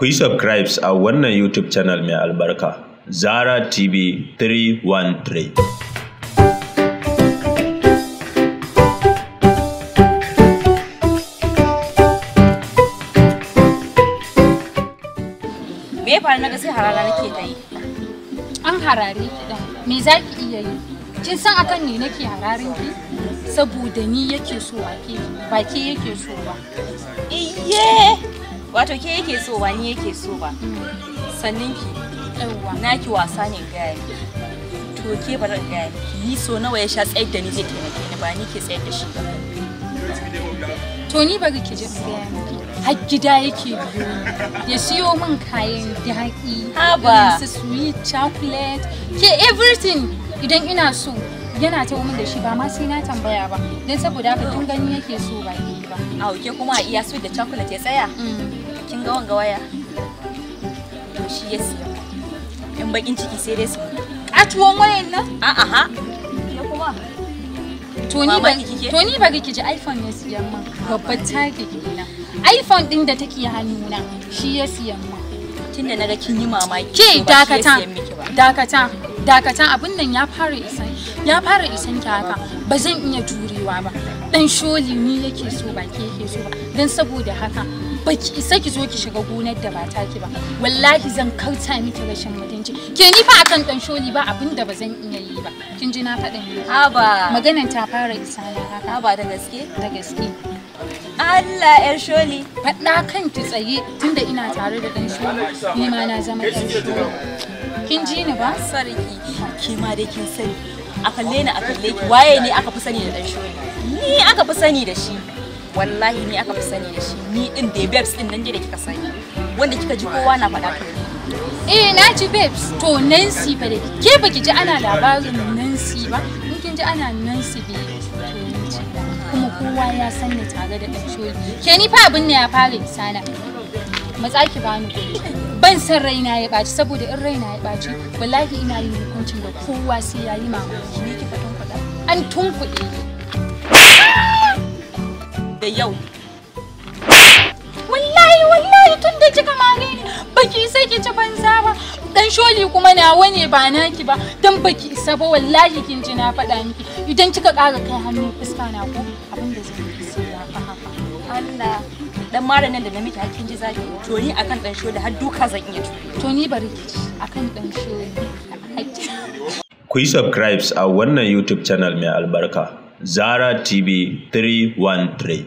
Ku yi subscribes a wannan YouTube channel mai albarka, Zara TV 313. me ya faru na ga sai harara nake ta yi an harare ki dan me za ki iya yi kin san akan ne nake hararin ki saboda ni yake so ba ke ba ke yake so ba iye wato ke yake so ba ni yake so ba sannin ki yawwa naki wasa ne gaya miki to ke bari in gaya miki ni so nawa ya sha tsayar da ni zai taimake ni ba ni ke tsayar da shi ba to ni bari ki ji in gaya miki har gida yake biyo ni ya siyo min kayan daɗi Haba. irin su sweet chocolate ke everything idan ina so yana ta min da shi ba ma sai na tambaya ba don saboda haka kin gani yake so ba ke ba a ke kuma a iya sweet da chocolate ya tsaya Mm. kin ga wanga waya to shi ya siya in bakin ciki sai dai su Katuwan wayan nan a'a ha ke kuma To ni ba Mamaki kike? to ni bari ki ji iPhone ya siyan min babbar target kenan. iPhone din da take hannuna shi ya siyan min. tunda naga kin yi mamaki Ke to ba shi ya dakata siyan miki ba dakata dakata abin nan ya fara isan ya fara isan ki haka ba zan iya jurewa ba. Dan sholi ni yake so ba ke yake so ba dan saboda haka ba ki isa ki zo ki shiga gonar da ba taki ba wallahi zan kauta miki rashin mutunci ke ni fa akan dan sholi ba abin da ba zan iya yi ba kin ji na faɗin ne haba maganan ta fara isa na haka haba da gaske da gaske Allah yar sholi faɗa kan ki tsaye tunda ina tare da ɗan sholo ni ma na zama ɗan sholo kin ji ni ba sarki ke ma dai kin sani a kalle ni a kalle ki waye ne aka fi sani da dan sholi ni aka fi sani da shi wallahi ni aka fi sani da shi ni din da babes din nan dai da kika sani wanda kika ji kowa na faɗa to ni. eh na ji babes to Nancy fa dai ke baki ji ana labarin Nancy ba in kin ji ana Nancy babes to ni ce kuma kowa ya san ni tare da ɗan sholo ke ni fa abin ne ya fara isa na matsa ki bani kuɗi ban san raina ya ɓaci saboda in raina ya ɓaci wallahi ina yin hukuncin da kowa sai ya yi mamaki ni kika tun faɗa an tunkuɗe ni da yau wallahi wallahi tun da kika mare ni baki isa ki ci banza ba dan sholi kuma nawa ne ba naki ba dan baki isa ba wallahi kin ji na faɗa miki idan kika ƙara kai hannu fuska na ko abin da zan yi sai ya fa haka Allah dan mara nan da na miki hakkin ji zafi to ni akan dan sholi har duka zan iya turi to ni bari ki ci akan dan sholi Ku yi subscribes a wannan YouTube channel mai albarka, Zara TV 313.